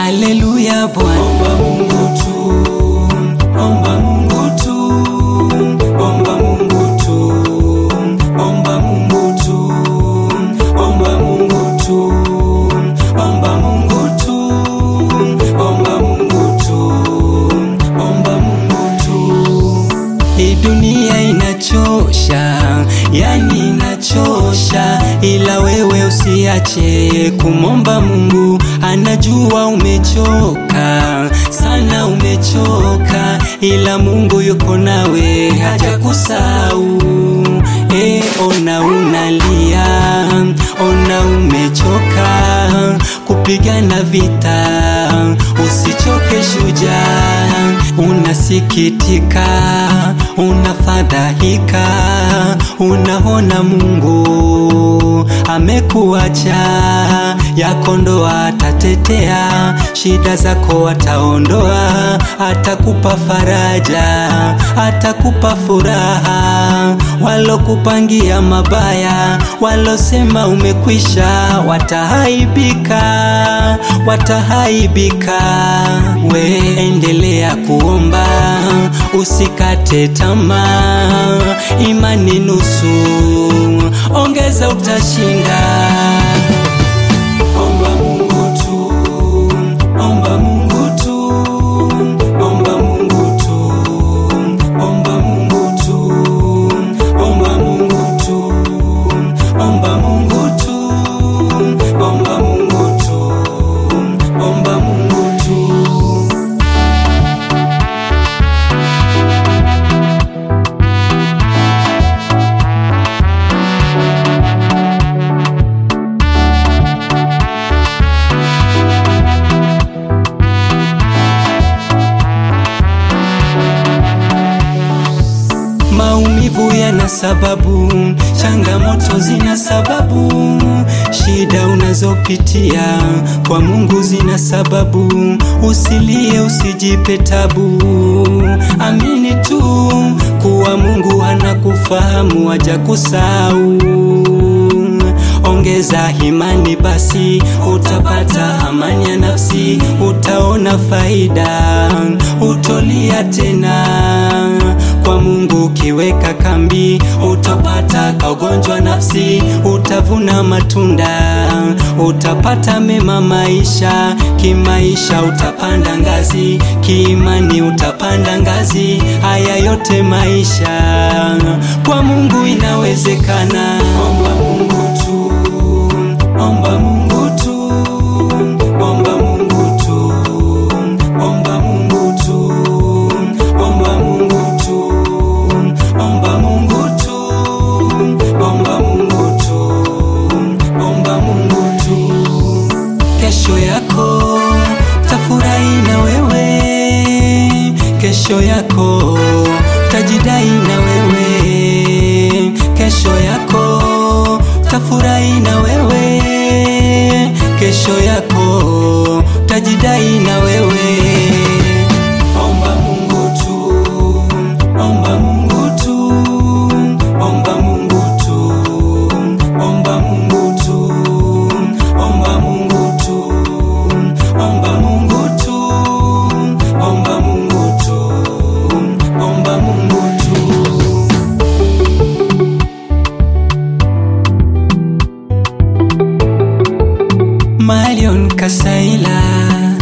Haleluya Bwana. Omba Mungu tu, omba Mungu tu, omba Mungu tu, omba Mungu tu, omba Mungu tu, omba Mungu tu, omba Mungu tu, omba Mungu tu. Hii dunia inachosha, yani inachosha, ila wewe usiache kumomba Mungu. Anajua umechoka sana, umechoka, ila Mungu yuko nawe, hajakusahau. E, ona unalia, ona umechoka kupigana vita, usichoke shujaa, unasikitika, unafadhaika, unaona Mungu amekuacha, yako ndo atatetea, shida zako ataondoa, atakupa faraja, atakupa furaha. Walokupangia mabaya, walosema umekwisha, watahaibika, watahaibika. We endelea kuomba, usikate tamaa, imani nusu, ongeza utashinda. Omba Mungu tu, omba Mungu tu, omba Mungu tu, omba Mungu tu, omba Mungu tu, omba Mungu tu, omba Mungu tu, omba Mungu tu. Maumivu yana sababu, changamoto zina sababu, shida unazopitia kwa Mungu zina sababu. Usilie, usijipe tabu, amini tu kuwa Mungu anakufahamu, hajakusahau. Ongeza imani basi, utapata amani ya nafsi, utaona faida, utolia tena kwa Mungu. Ukiweka kambi, utapata kaugonjwa nafsi, utavuna matunda, utapata mema maisha. Kimaisha utapanda ngazi, kiimani utapanda ngazi. Haya yote maisha kwa Mungu inawezekana. Omba Mungu tu, omba Mungu tu, omba Mungu tu, omba Mungu tu, omba Mungu tu, omba Mungu tu, omba Mungu tu, omba Mungu tu. Kesho yako tafurahi na wewe, kesho yako tajidai na wewe, kesho yako tafurahi na wewe, kesho yako tajidai na wewe. Omba Mungu tu, omba Mungu tu, omba Mungu tu, omba Mungu tu, omba Mungu tu, omba Mungu tu, omba Mungu tu, omba Mungu tu. Marion Kasaila